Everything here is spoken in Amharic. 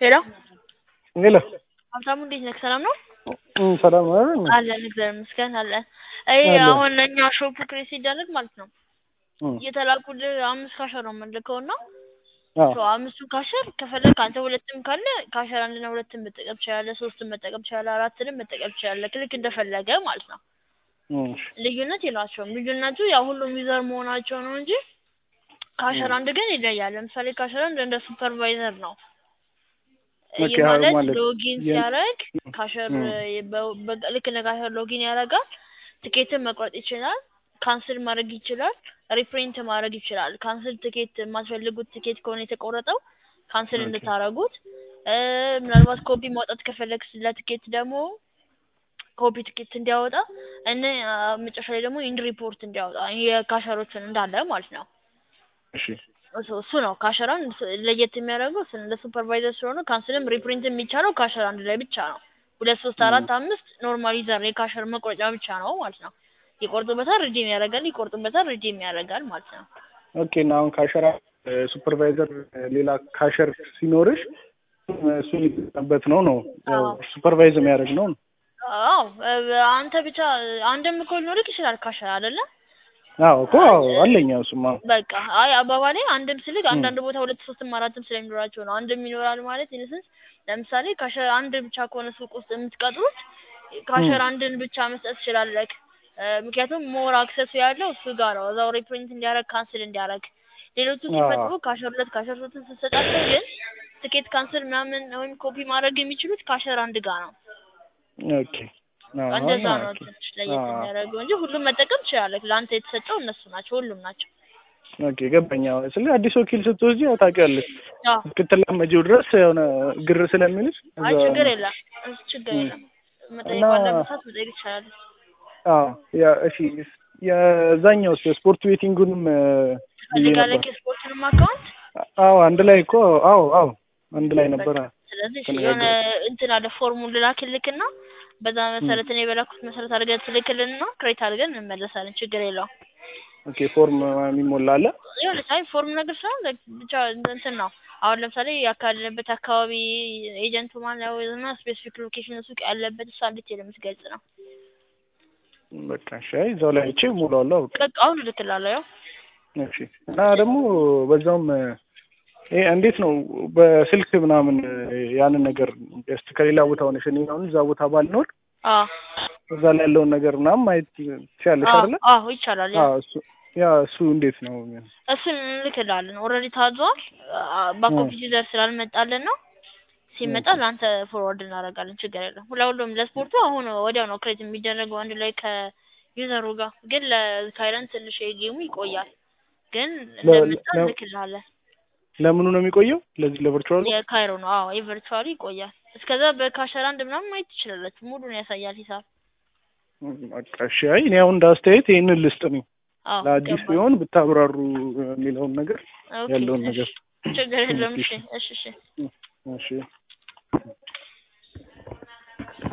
ሄሎ ሄሎ ሀብታሙ እንዴት ነህ? ሰላም ነው? እም ሰላም ነው አይደል? አለን እግዚአብሔር ይመስገን አለን። ይሄ አለን። አሁን እኛ ሾፑ ክሬት ሲደረግ ማለት ነው እም የተላኩልህ አምስት ካሸር ነው የምንልከው እና አዎ ሶ አምስቱን ካሸር ከፈለግ አንተ ሁለትም ካለ ካሸር አንድና ሁለትም መጠቀም ትችላለህ፣ ሶስትም መጠቀም ትችላለህ፣ አራትንም መጠቀም ትችላለህ። ልክ እንደፈለገ ማለት ነው። እም እሺ ልዩነት የላቸውም። ልዩነቱ ያው ሁሉም ዩዘር መሆናቸው ነው እንጂ ካሸር አንድ ግን ይለያል። ለምሳሌ ካሸር አንድ እንደ ሱፐርቫይዘር ነው። ኦኬ፣ ይህ አዎ ማለት ማለት ሎጊን የ- ሲያደርግ ካሸር እም በ- በ- ልክ እንደ ካሸር ሎጊን ያደርጋል። ትኬትን መቁረጥ ይችላል። ካንስል ማድረግ ይችላል። ሪፕሪንት ማድረግ ይችላል። ካንስል ትኬት የማትፈልጉት ትኬት ከሆነ የተቆረጠው ካንስል ኦኬ እንድታረጉት እ ምናልባት ኮፒ ማውጣት ከፈለግ ስለ ትኬት ደግሞ ኮፒ ትኬት እንዲያወጣ እነ አ፣ መጨረሻ ላይ ደግሞ ኢንድ ሪፖርት እንዲያወጣ የካሸሮችን እንዳለ ማለት ነው። እሺ እሱ እሱ ነው ካሸራን ለየት የሚያደርገው እሱ ነው። እንደ ሱፐርቫይዘር ስለሆነ ካንስልም ሪፕሪንት የሚቻለው ካሸር አንድ ላይ ብቻ ነው። ሁለት ሶስት እም አራት አምስት ኖርማል ዩዘር የካሸር መቁረጫ ብቻ ነው ማለት ነው። ይቆርጡበታል፣ ሪዲም ያደርጋል፣ ይቆርጡበታል፣ ሪዲም ያደርጋል ማለት ነው። ኦኬ እና አሁን ካሸር ሱፐርቫይዘር ሌላ ካሸር ሲኖርሽ እሱ የሚጠቀምበት ነው ነው ያው አዎ ሱፐርቫይዝ የሚያደርግ ነው ነው አዎ እ፣ አንተ ብቻ አንድም እኮ ሊኖርክ ይችላል ካሸር አይደለ? አዎ እኮ አዎ አለኝ ያው እሱማ በቃ አይ አባባሌ አንድም ስልክ እም አንዳንድ ቦታ ሁለት ሶስትም አራትም ስለሚኖራቸው ነው። አንድም ይኖራል ማለት ኢንሰንስ ለምሳሌ ካሸር አንድ ብቻ ከሆነ ሱቅ ውስጥ የምትቀጥሩት እም ካሸር አንድን ብቻ መስጠት ትችላለህ። እ፣ ምክንያቱም ሞር አክሰሱ ያለው እሱ ጋር ነው። እዛው ሪፕሪንት እንዲያደርግ ካንስል እንዲያደርግ ሌሎቹ አዎ ሲመጡ ካሸር ሁለት ካሸር ሶስትን ስትሰጣቸው ግን ትኬት ካንስል ምናምን ወይም ኮፒ ማድረግ የሚችሉት ካሸር አንድ ጋር ነው። ኦኬ አዎ እንደዛ ነው ኦኬ ትንሽ ለየት አዎ የሚያደርገው እንጂ ሁሉም መጠቀም ትችላለህ። ለአንተ የተሰጠው እነሱ ናቸው፣ ሁሉም ናቸው። ኦኬ ገባኝ። አዎ ስለ አዲስ ወኪል ስትወስጂ ያው ታውቂያለሽ አዎ እስክትላመጂው ድረስ የሆነ ግር ስለሚልሽ አይ እዛ ችግር የለም እሱ ችግር እም የለም። እና መጠየቅ ባለበት ሰዓት መጠየቅ ይቻላል። አዎ ያ እሺ የዛኛውስ የስፖርት ቤቲንጉንም እ፣ ብዬ ትፈልጋለህ ነበር። የስፖርትንም አካውንት አዎ አንድ ላይ እኮ አዎ አዎ አንድ ላይ በቃ ነበረ ስለዚህ እሺ የሆነ ተነጋገርን። እንትን አለ ፎርሙን ልላክልክና በዛ እም መሰረት እኔ በላኩት መሰረት አድርገን ትልክልንና ክሬት አድርገን እንመለሳለን። ችግር የለውም። ኦኬ ፎርም የሚሞላ አለ። ይኸውልህ አይ ፎርም ነገር ሳይሆን like ብቻ እንትን ነው። አሁን ለምሳሌ ያካለበት አካባቢ ኤጀንቱ ማን ነው እና ስፔሲፊክ ሎኬሽን ሱቅ ያለበት እሷ ዲቴል የምትገልጽ ነው። በቃ እሺ አይ እዛው ላይ አይቼ እሞላዋለሁ። በቃ በቃ አሁን እልክልሃለሁ። ያው እሺ እና ደግሞ በዛውም እ፣ ይሄ እንዴት ነው በስልክ ምናምን እ፣ ያንን ነገር ጀስት ከሌላ ቦታ ሆነሽ እኔ አሁን እዛ ቦታ ባልኖር አዎ እዛ ላይ ያለውን ነገር ምናምን ማየት ትችያለሽ አዎ አይደለ? አዎ ይቻላል። ያው አዎ እሱ ያ እሱ እንዴት ነው? እሱን እንልክልሃለን። ኦልሬዲ ታዟል። ባክ እ ኦፊስ ዩዘር ስላልመጣልን ነው። ሲመጣ ኦኬ ለአንተ ፎርዋርድ እናደርጋለን። ችግር የለም። ለሁሉም ለስፖርቱ አሁን ወዲያው ነው ክሬት የሚደረገው አንድ ላይ ከዩዘሩ ጋር። ግን ለካይረን ትንሽ የጌሙ ይቆያል። ግን ለ እንደመጣ ለ እንልክልሃለን። ለምኑ ነው የሚቆየው? ለዚህ ለቨርቹዋሉ? የካይሮ ነው። አዎ የቨርቹዋሉ ይቆያል። እስከዛ በካሸር አንድ ምናምን ማየት ትችላላችሁ። ሙሉን ያሳያል ሂሳብ። በቃ እሺ። አይ እኔ አሁን እንደ አስተያየት ይሄንን ልስጥ ነው አዎ ለአዲስ ገባኝ። ቢሆን ብታብራሩ የሚለውን ነገር ኦኬ ያለውን እሺ ነገር ችግር የለውም። እሺ እሺ እሺ እሺ እሺ